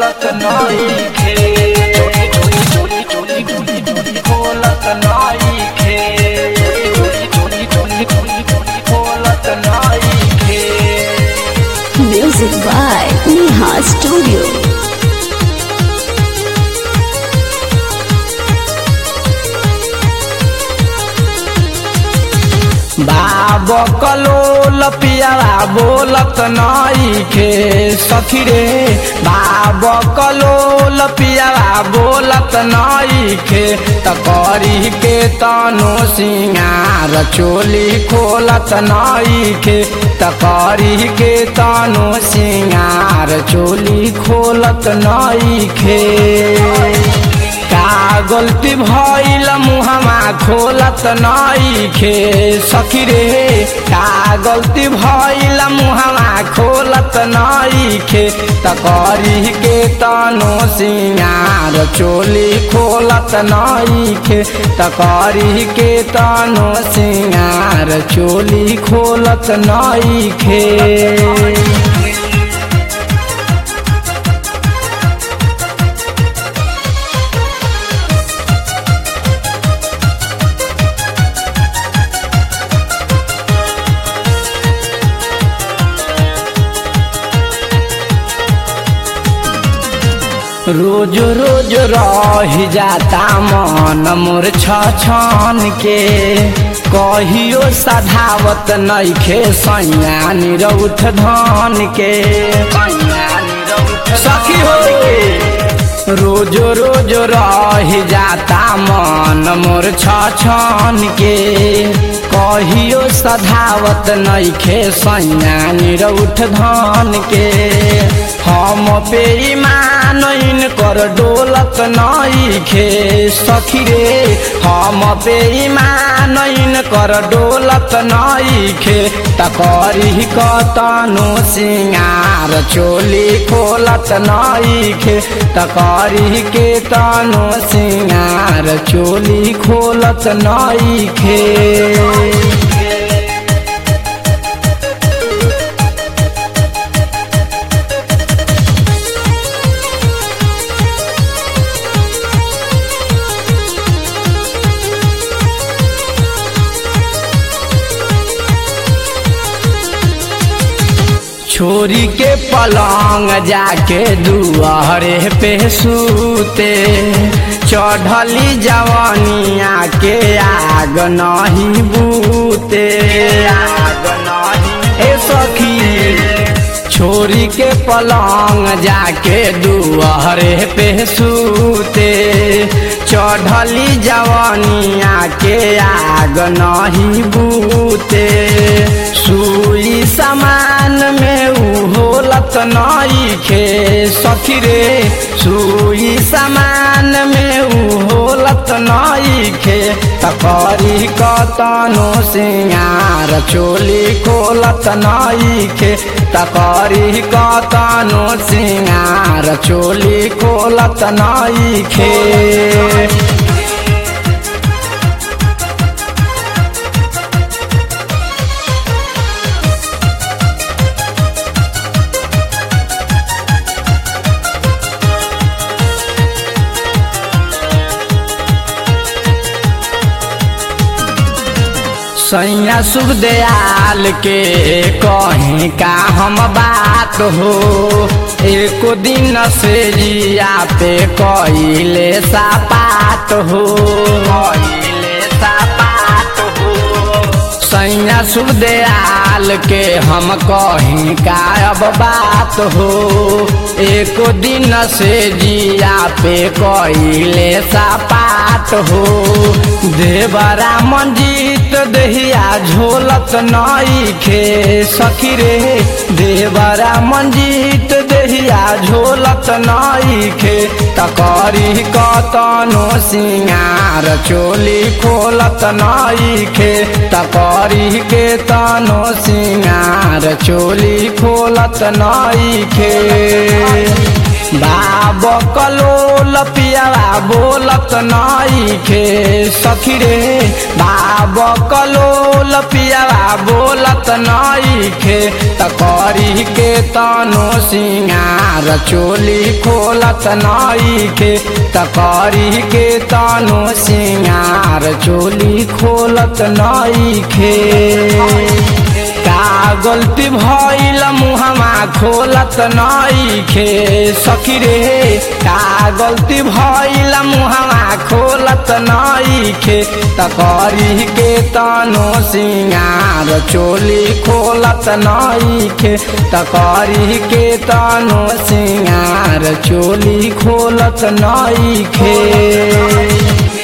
खोलत नइखे चोली चोली चोली चोली खोलत नइखे चोली चोली चोली चोली खोलत नइखे Music by Neha Studio. बाब कलोल पियावा बोलत नइखे सखी रे बाब कलोल पियावा बोलत नइखे त करी के तनो सिंगार चोली खोलत नइखे त करी के तनो सिंगार चोली खोलत नइखे का गलती भइल मुहमा खोलत नइखे सखी रे का गलती भइल मुहमा खोलत नइखे त करी के तनो सिंगार चोली खोलत नइखे त करी के तनो सिंगार चोली खोलत नइखे रोज रोज रह जाता मन मोर छन के कहियो सधावत नइखे सैया निरौठ धन के सखी हो रोज रोज रह जाता मन मोर छन के कहियो सधावत नइखे सैया निरौठ धन के हम पे ईमान कर डोलत नइखे सखी रे हम पे ईमान कर डोलत नइखे त करी कतनो सिंगार चोली खोलत नइखे त करी के तनो सिंगार चोली खोलत नइखे छोरी के पलंग जाके दुआरे पे सूते चढ़ली जवानिया के आग नहीं बूते आग नहीं ए सखी छोरी के पलंग जाके दुआरे पे सूते चढ़ली जवानिया के आग नहीं बूते सुई समान में उ होलत नइखे सखी रे सुई समान में उ होलत नइखे त करी कतनो सिंगार चोली खोलत नइखे त करी कतनो सिंगार चोली खोलत नइखे सैया शुभ दयाल के कहीं का हम बात हो एको दिन से जिया पे कइले सापात हो कइले सापात हो सैया शुभ दयाल के हम कहीं का अब बात हो एको दिन से जिया पे कइले सापात हो देवरा मंजीत दहिया झोलत नइखे सखी रे देवरा मंजीत दहिया झोलत नइखे तकरी कतनो सिंगार चोली खोलत नइखे तकरी के तनो सिंगार चोली खोलत नइखे बाब कलोल पियावा बोलत नईखे सखी रे बाब कलोल पियावा बोलत नईखे त करी के तनो सिंगार चोली खोलत नईखे त करी के तनो सिंगार चोली खोलत नईखे का गलती भइल मुहमा खोलत नईखे सखी रे का गलती भइल मुहमा खोलत नईखे त करी के तनो सिंगार चोली खोलत नईखे त करी के तनो सिंगार चोली खोलत नईखे